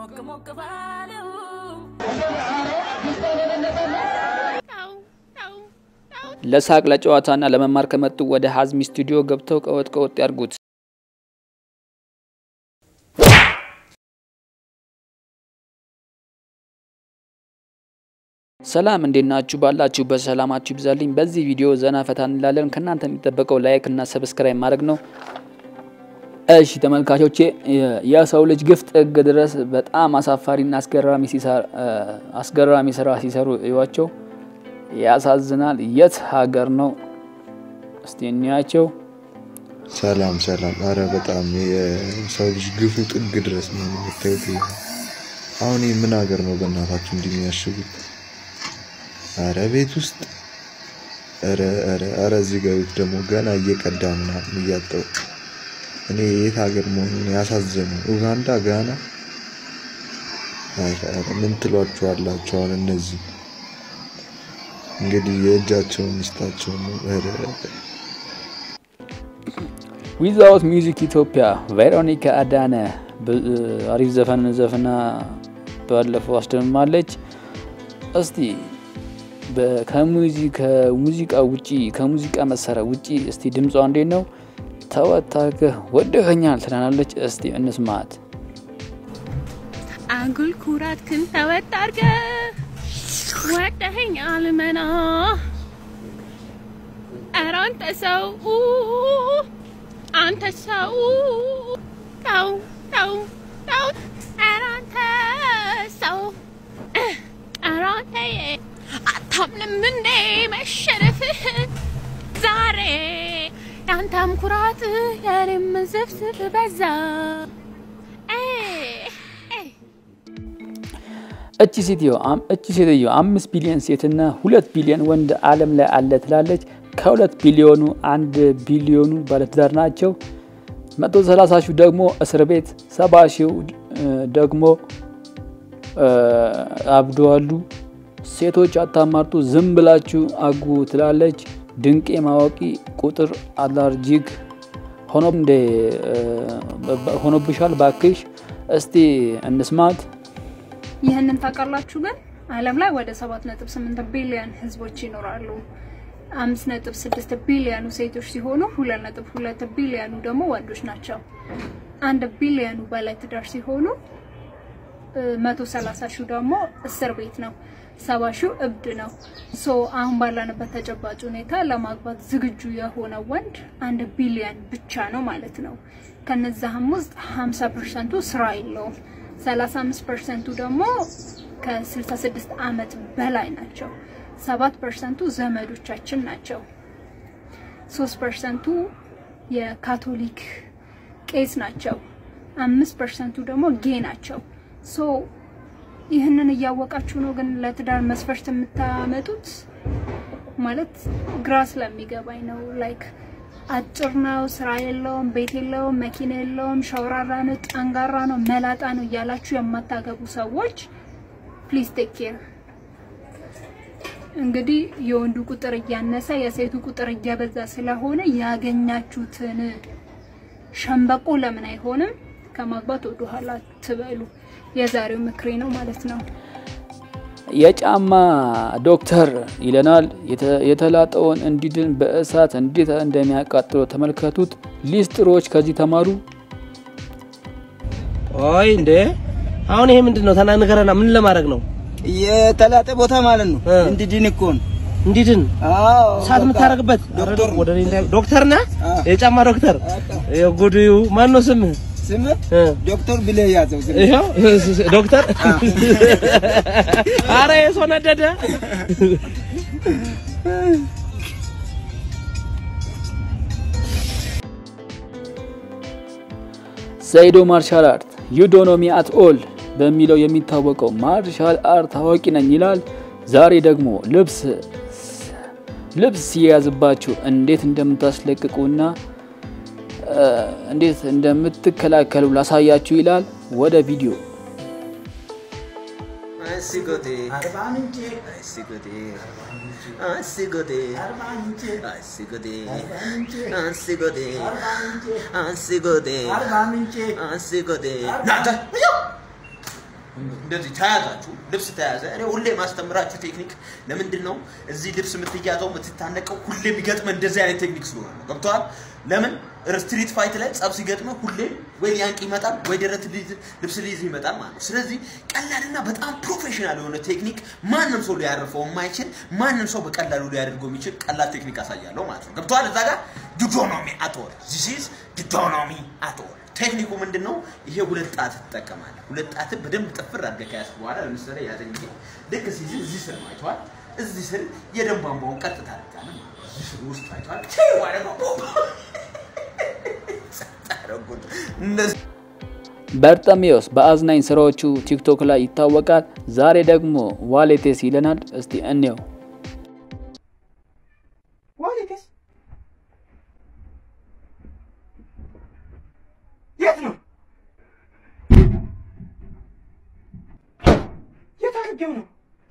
ሞቅ ሞቅ ባለው ለሳቅ ለጨዋታና ለመማር ከመጡ ወደ ሀዝሚ ስቱዲዮ ገብተው ቀወጥ ቀወጥ ያድርጉት። ሰላም እንዴት ናችሁ? ባላችሁበት ሰላማችሁ ይብዛልኝ። በዚህ ቪዲዮ ዘና ፈታ እንላለን። ከእናንተ የሚጠበቀው ላይክ እና ሰብስክራይብ ማድረግ ነው። እሺ ተመልካቾቼ፣ የሰው ልጅ ግፍ ጥግ ድረስ በጣም አሳፋሪና አስገራሚ ስራ ሲሰሩ እዩዋቸው። ያሳዝናል። የት ሀገር ነው? እስቲ እንያቸው። ሰላም ሰላም። አረ በጣም የሰው ልጅ ግፉ ጥግ ድረስ ነው የምታዩት። አሁን ይህ ምን ሀገር ነው በእናታችሁ እንዲህ የሚያሽጉት? አረ ቤት ውስጥ አረ አረ አረ እዚህ ጋር ቤት ደግሞ ገና እየቀዳ ምናምን እያጠው እኔ የት ሀገር መሆኑን ያሳዘኑ። ኡጋንዳ፣ ጋና ምን ትሏቸዋላችሁ? አሁን እነዚህ እንግዲህ የእጃቸውን ሚስታቸው ነው። ዊዛውት ሚውዚክ ኢትዮጵያ ቬሮኒካ አዳነ አሪፍ ዘፈን ዘፍና ባለፈው አስደምማለች። እስቲ ከሙዚቃ ውጪ ከሙዚቃ መሳሪያ ውጪ እስቲ ድምጿ እንዴት ነው? ተወታከህ ወደኸኛል ትላናለች። እስቲ እንስማት። አጉል ኩራት ክን ተወት አድርገህ ወደኸኛል መና ኧረ አንተ ሰው አንተ ሰው ተው ተው ተው ኧረ አንተ ሰው ኧረ አንተ አታምንም እንዴ መሸነፍህ ዛሬ ያንተም ኩራት የኔም ዝፍዝፍ በዛ እቺ ሴትዮ እቺ ሴትዮ አምስት ቢሊዮን ሴትና ሁለት ቢሊዮን ወንድ ዓለም ላይ አለ ትላለች። ከሁለት ቢሊዮኑ አንድ ቢሊዮኑ ባለትዳር ናቸው። መቶ ሰላሳ ሺው ደግሞ እስር ቤት፣ ሰባ ሺው ደግሞ አብደዋሉ። ሴቶች አታማርጡ፣ ዝም ብላችሁ አጉ ትላለች። ድንቄ ማወቂ ቁጥር አላርጂክ ሆኖብሻል ባክሽ። እስቲ እንስማት። ይህንን ታውቃላችሁ? ግን ዓለም ላይ ወደ 7.8 ቢሊዮን ህዝቦች ይኖራሉ። 5.6 ቢሊዮኑ ሴቶች ሲሆኑ 2.2 ቢሊዮኑ ደግሞ ወንዶች ናቸው። አንድ ቢሊዮኑ በላይ ትዳር ሲሆኑ 130 ሺው ደግሞ እስር ቤት ነው። ሰባ ሺው እብድ ነው። ሶ አሁን ባለንበት ተጨባጭ ሁኔታ ለማግባት ዝግጁ የሆነ ወንድ አንድ ቢሊዮን ብቻ ነው ማለት ነው። ከነዛህም ውስጥ 50 ፐርሰንቱ ስራ የለውም። 35 ፐርሰንቱ ደግሞ ከ66 ዓመት በላይ ናቸው። 7 ፐርሰንቱ ዘመዶቻችን ናቸው። 3 ፐርሰንቱ የካቶሊክ ቄስ ናቸው። 5 ፐርሰንቱ ደግሞ ጌ ናቸው። ሶ ይህንን እያወቃችሁ ነው ግን ለትዳር መስፈርት የምታመጡት ማለት ግራ ስለሚገባኝ ነው። ላይክ አጭር ነው፣ ስራ የለውም፣ ቤት የለውም፣ መኪና የለውም፣ ሸውራራ ነው፣ ጠንጋራ ነው፣ መላጣ ነው እያላችሁ የማታገቡ ሰዎች ፕሊዝ ቴክ ኬር። እንግዲህ የወንዱ ቁጥር እያነሰ የሴቱ ቁጥር እየበዛ ስለሆነ ያገኛችሁትን ሸምበቆ ለምን አይሆንም ከማግባት ወደ ኋላ ትበሉ። የዛሬው ምክሬ ነው ማለት ነው። የጫማ ዶክተር ይለናል። የተላጠውን እንዲድን በእሳት እንዴት እንደሚያቃጥለው ተመልከቱት። ሊስትሮች ከዚህ ተማሩ። ኦይ እንዴ! አሁን ይሄ ምንድን ነው? ተናንገረና ምን ለማድረግ ነው? የተላጠ ቦታ ማለት ነው። እንዲድን እኮ ነው። እንዲድን አዎ፣ ሳት የምታረግበት ዶክተር ወደ እኔ እንዳይ ዶክተር ነህ? አዎ። የጫማ ዶክተር የጉድዩ ማን ነው ስምህ? ስም እ ዶክተር ብለህ ያዘው። ዝም ይኸው ዶክተር። አረ የሰው ነደደ። ዘይዶ ማርሻል አርት ዩዶኖሚ አት ኦል በሚለው የሚታወቀው ማርሻል አርት ታዋቂ ነኝ ይላል። ዛሬ ደግሞ ልብስ ልብስ ሲያዝባችሁ እንዴት እንደምታስለቅቁና እንዴት እንደምትከላከሉ ላሳያችሁ ይላል። ወደ ቪዲዮ እንደዚህ ተያዛችሁ ልብስ ተያዘ። እኔ ሁሌ ማስተምራችሁ ቴክኒክ ለምንድን ነው እዚህ ልብስ የምትያዘው የምትታነቀው? ሁሌ የሚገጥመ እንደዚህ አይነት ቴክኒክ ስለሆነ ነው። ገብቶሃል? ለምን ስትሪት ፋይት ላይ ጸብ ሲገጥመ ሁሌ ወይ ሊያንቅ ይመጣል ወይ ደረት ሊይዝ- ልብስ ሊይዝ ይመጣል ማለት ነው። ስለዚህ ቀላልና በጣም ፕሮፌሽናል የሆነ ቴክኒክ ማንም ሰው ሊያርፈው የማይችል ማንም ሰው በቀላሉ ሊያደርገው የሚችል ቀላል ቴክኒክ አሳያለሁ ማለት ነው። ገብቶሃል? እዛ ጋር ዱዶኖሚ አቶል ዚስ ኢዝ ዱዶኖሚ አቶል ቴክኒኩ ምንድን ነው? ይሄ ሁለት ጣት ትጠቀማለህ። ሁለት ጣትን በደንብ ጥፍር አድርገህ ከያዝክ በኋላ ለምሳሌ ያዘኝ ጊዜ ልክ ሲይዝ እዚህ ስር ነው አይተዋል። እዚህ ስር የደም ቧንቧውን ቀጥታ አድርጋለህ ማለት ነው። እዚህ ስር ውስጥ አይተዋል። ዋለ እነዚህ በርጠሚዮስ በአዝናኝ ስራዎቹ ቲክቶክ ላይ ይታወቃል። ዛሬ ደግሞ ዋሌቴስ ይለናል። እስቲ እንየው። ዋሌቴስ የት ነው? የት አድርጌው ነው?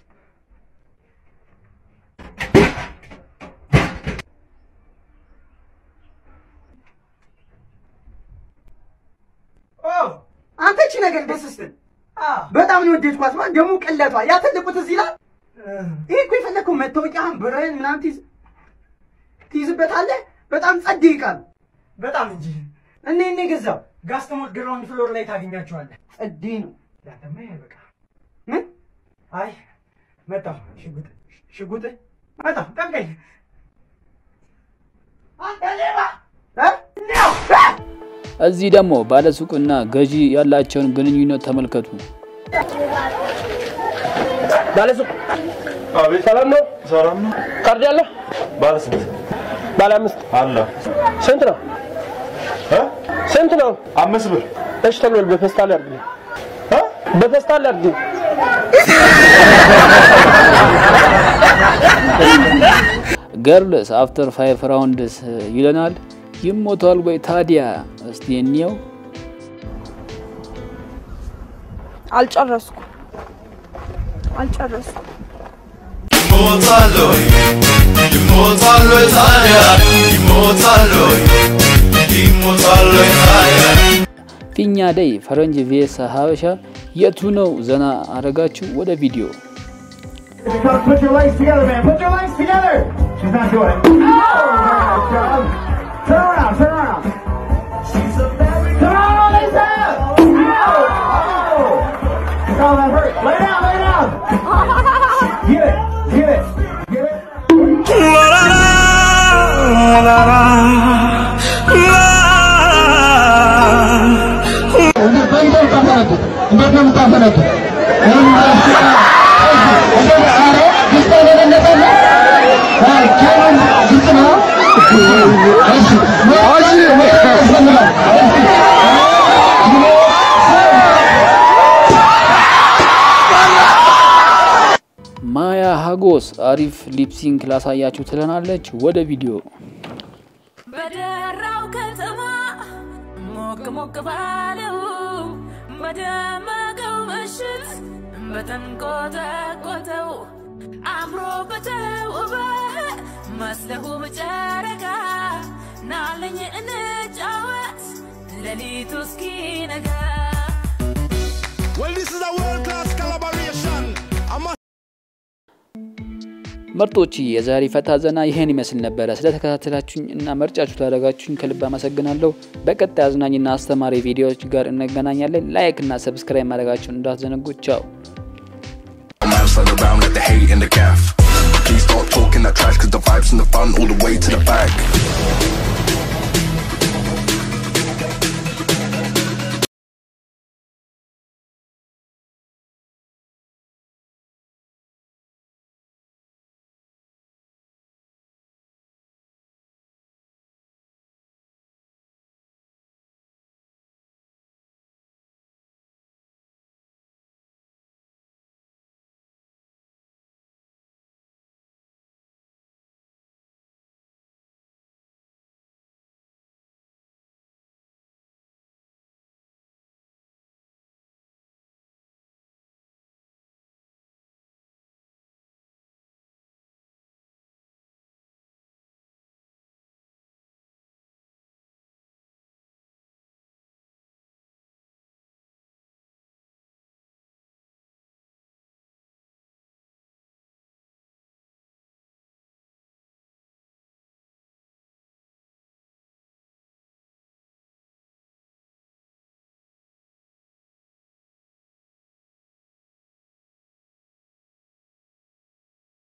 ኦ አንተ እቺ ነገር ደስ ስትል በጣም ነው የወደድኳት። ማለት ደግሞ ቅለቷ ያ ትልቁ ትዝ ይላል። ይሄ እኮ የፈለግከው መታወቂያህን ብርህን ምናምን ትይዝ ትይዝበታለህ። በጣም ጸድ ይቃል። በጣም እንጂ እኔ እኔ ገዛው ጋስተሞት ግራውንድ ፍሎር ላይ ታገኛቸዋለህ። ጸዴ ነው። ያተማ በቃ ምን? አይ መጣሁ። ሽጉጥ ሽጉጥ መጣሁ። ጠብቀኝ። አንተ ሌባ እ? ነው እ? እዚህ ደግሞ ባለሱቅና ገዢ ያላቸውን ግንኙነት ተመልከቱ። ባለሱቅ አቤት ሰላም ነው? ሰላም ነው። ካርድ ያለ ባለ ስንት ባለ አምስት አለ? ስንት ነው? እ? ስንት ነው? አምስት ብር እሺ ተብሏል። በፌስታል ያድርግልኝ። እ? በፌስታል ያድርግልኝ። ገርልስ አፍተር ፋይቭ ራውንድስ ይለናል። ይሞቷል ወይ ታዲያ? እስቲ እንየው። አልጨረስኩም አልጨረስኩም። ይሞታል ይሞታል ታዲያ ይሞታል ይሞታል ታዲያ ፊኛ ደይ ፈረንጅ ቪኤስ ሀበሻ የቱ ነው ዘና አረጋችሁ? ወደ ቪዲዮ Put your legs together, man. Put your legs together. She's not doing it. Oh, nice job. Turn around, turn around. She's a very Come on, Lisa. Ow. Oh, that hurt. Lay down, lay down. Get it, get it, get it. እንዴት ነው የምታፈነዱ? ማያ ሀጎስ አሪፍ ሊፕሲንክ ላሳያችሁ ትለናለች። ወደ ቪዲዮ በደራው ከተማ ሞቅ ሞቅ ባለው በደመቀው ምሽት በተንቆጠቆጠው አምሮ በተውበ መስለሁ በጨረቃ ናለኝ እንጫወት ሌሊቱ እስኪነጋ Well, this is a world class collaboration. I'm a ምርጦች የዛሬ ፈታ ዘና ይህን ይመስል ነበረ። ስለተከታተላችሁኝ እና መርጫችሁ ታደረጋችሁኝ ከልብ አመሰግናለሁ። በቀጣይ አዝናኝና አስተማሪ ቪዲዮዎች ጋር እንገናኛለን። ላይክ እና ሰብስክራይብ ማድረጋችሁን እንዳትዘነጉ። ቻው man stand around like the hate in the gaff. Please start talking that trash, cause the vibes and the fun all the way to the back.